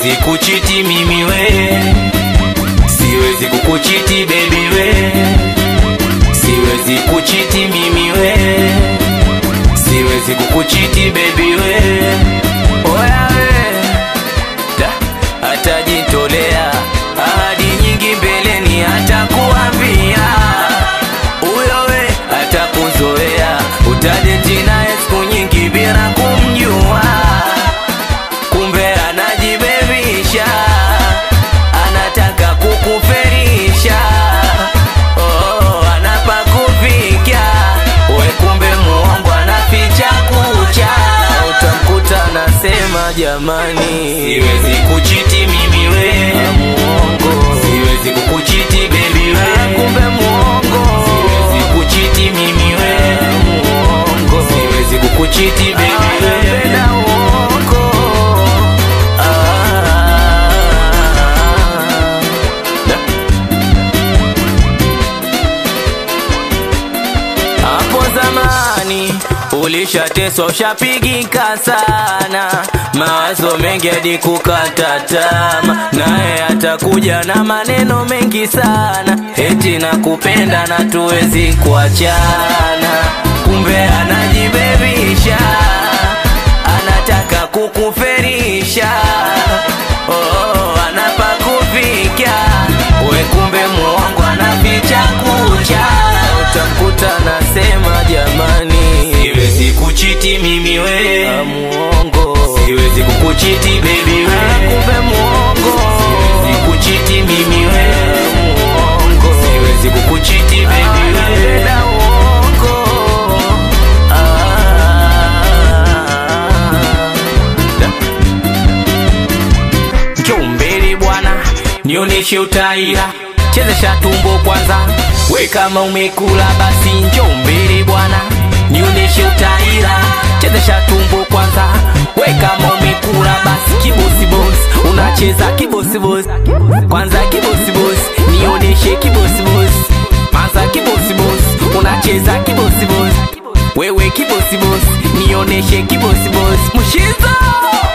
siwezi kuchiti mimi we, siwezi kukuchiti baby we, siwezi kuchiti mimi we, siwezi kukuchiti baby we, oya we, da, atajitolea ahadi nyingi mbeleni, atakuambia huyo we, atakuzoea utadeti naye siku nyingi bila kumjua kumbe anajibebisha, anataka kukuferisha, oh, anapakufika we, kumbe muongo anaficha kucha, utamkuta anasema jamani, siwezi kuchiti mimi we, muongo, siwezi kukuchiti baby we, kumbe muongo, siwezi kuchiti mimi we, muongo, siwezi kukuchiti baby we, napenda uongo Ah. Da. Hapo zamani ulishateswa ushapigika sana, mawazo mengi hadi kukata tama, naye atakuja na maneno mengi sana, eti nakupenda na tuwezi kuachana, kumbe anajibebisha, anataka kukuferisha, oh, anapakufika we, kumbe muongo anaficha kucha, utamkuta anasema jamani, siwezi kuchiti mimi we, muongo, siwezi kukuchiti baby we, kumbe muongo, siwezi kuchiti mimi we, muongo, siwezi kukuchiti baby we, napenda uongo ah. Da. Njoo mbele bwana, nionyeshe utaira, chezesha tumbo kwanza, we kama umekula basi njoo mbele bwana, nionyeshe utaira, chezesha tumbo kwanza, we kama umekula basi kibosi boss, unacheza kibosi boss, kwanza kibosi boss, nionyeshe kibosi boss, kwanza kibosi boss, unacheza kibosi boss, wewe kibosi boss, nionyeshe kibosi boss, mshizo